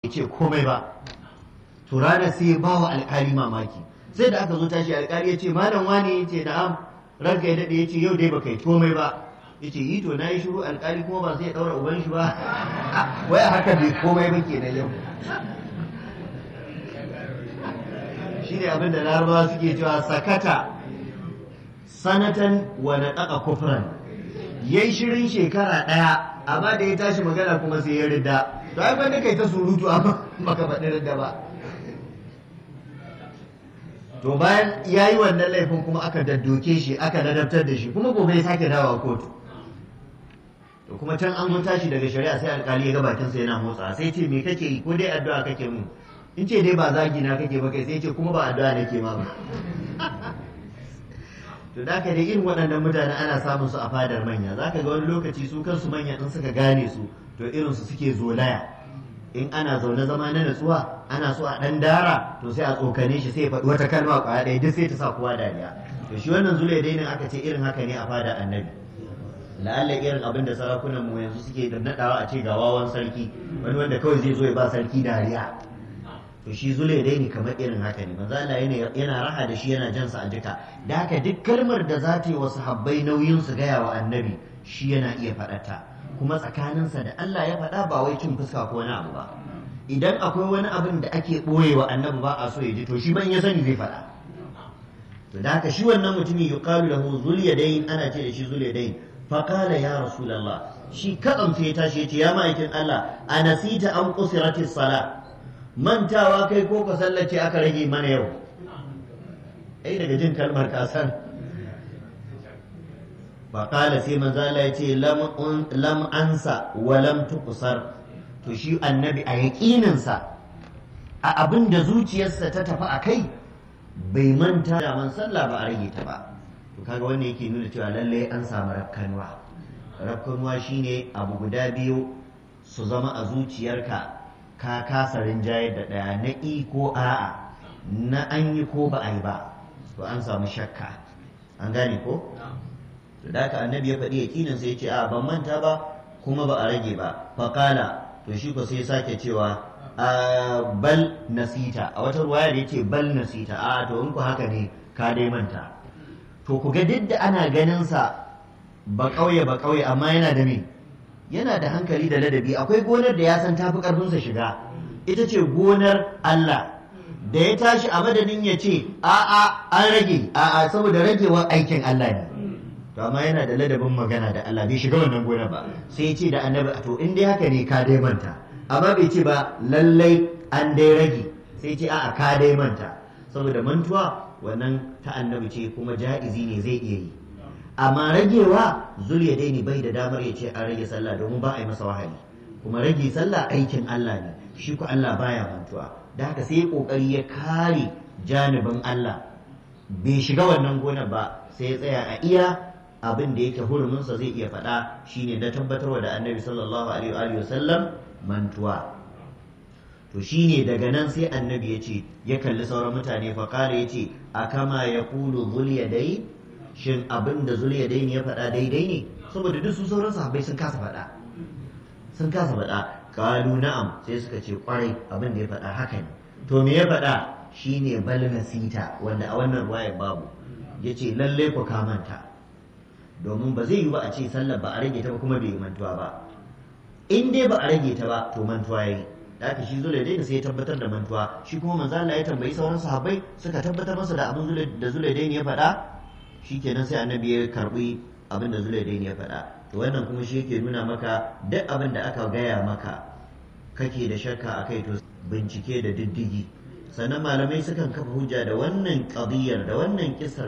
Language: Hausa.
ce komai ba to ranar sai ba wa alkali mamaki sai da aka zo tashi alkali ya ce malam wani ya ce na'am ranka ya daɗe ya ce yau dai baka yi komai ba ya ce yi to na yi shiru alkali kuma ba sai ya ɗaura uban shi ba wai haka bai komai ba ke na yau shi ne abin da larabawa suke cewa sakata sanatan wa na ɗaka kufran ya yi shirin shekara ɗaya amma da ya tashi magana kuma sai ya ridda to ai ban kai ta surutu amma baka faɗi ridda ba to bayan ya yi wannan laifin kuma aka daddoke shi aka ladabtar da shi kuma gobe ya sake dawa kotu to kuma can an mun tashi daga shari'a sai alkali ya ga bakinsa yana motsa sai ce me kake yi ko dai addu'a kake mun in ce dai ba zagi na kake ba kai sai ce kuma ba addu'a nake ma ba to da ka dai irin waɗannan mutane ana samun su a fadar manya za ka ga wani lokaci su kansu manya in suka gane su to irin su suke zolaya in ana zaune zama na natsuwa ana so a ɗan dara to sai a tsokane shi sai ya faɗi wata kalma kwaya ɗaya duk sai ta sa kowa dariya to shi wannan zule dainin aka ce irin haka ne a fada annabi la'alla irin abin da sarakunan mu yanzu suke da naɗawa a ce ga wawan sarki wani wanda kawai zai zo ya ba sarki dariya to shi zule daini kamar irin haka ne manzo Allah yana raha da shi yana jansa a jika da haka duk kalmar da za ta yi wa sahabbai nauyin su gaya wa annabi shi yana iya faɗata kuma tsakaninsa da Allah ya faɗa ba wai cin fuska ko wani abu ba idan akwai wani abin da ake ɓoye wa annabi ba a so ya ji to shi ban ya sani zai faɗa to da haka shi wannan mutumin yuqalu lahu zulyadayn ana ce da shi zulyadayn fa qala ya rasulullah shi kadan sai ya tashi ya ce ya ma'aikin Allah anasita an qusiratis sala mantawa kai ko ka sallace aka rage mana yau ai daga jin kalmar kasan ba kala sai manzo Allah ya ce lam ansa wa lam tuqsar to shi annabi a yaƙininsa a abin da zuciyarsa ta tafi a kai bai manta da man sallah ba a rage ta ba to kaga wannan yake nuna cewa lallai an samu rakkanwa rakkanwa shine abu guda biyu su zama a zuciyarka ka kasa rinjayar da ɗaya na i ko a'a na an yi ko ba a yi ba to an samu shakka an gane ko to da haka annabi ya faɗi yakinin sai ya ce a ban manta ba kuma ba a rage ba faƙala to shi ko sai sake cewa a bal nasita a wata ruwaya da yace bal nasita a to in ku haka ne ka dai manta to ku ga duk da ana ganin sa ba ƙauye ba ƙauye amma yana da me yana da hankali da ladabi akwai gonar da ya san tafi ƙarfinsa shiga ita ce gonar Allah da ya tashi a madadin ya ce a'a an rage a'a saboda ragewar aikin Allah ne to amma yana da ladabin magana da Allah bai shiga wannan gona ba sai ya ce da annabi to in dai haka ne ka dai manta amma bai ce ba lallai an dai rage sai ce a'a ka dai manta saboda mantuwa wannan ta annabi ce kuma ja'izi ne zai iya yi amma ragewa zuliya dai ne bai da damar ya ce an rage sallah domin ba a yi masa wahayi kuma rage sallah aikin Allah ne shi ku Allah baya mantuwa da haka sai kokari ya kare janibin Allah bai shiga wannan gonar ba sai ya tsaya a iya abin da yake huruminsa zai iya faɗa shine na tabbatarwa da annabi sallallahu alaihi wa sallam mantuwa to shine daga nan sai annabi ya ce ya kalli sauran mutane fa kare ya ce a kama ya kulu dai shin abin da dai ne ya faɗa daidai ne saboda duk su sauran sahabbai sun kasa faɗa sun kasa faɗa kalu na'am sai suka ce kwarai abin da ya faɗa haka ne to me ya faɗa shine bal nasita wanda a wannan ruwayar babu yace lalle ku kamanta domin ba zai yi ba a ce sallar ba a rage ta ba kuma bai mantuwa ba in dai ba a rage ta ba to mantuwa yayi da aka shi zule dai sai ya tabbatar da mantuwa shi kuma manzo Allah ya tambayi sauran sahabbai suka tabbatar masa da abin zule da zule dai ya faɗa shikenan sai annabi ya karbi abin da zule dai ya faɗa to wannan kuma shi yake nuna maka duk abin da aka gaya maka kake da shakka akai to bincike da diddigi sannan malamai sukan kafa hujja da wannan qadiyar da wannan kisar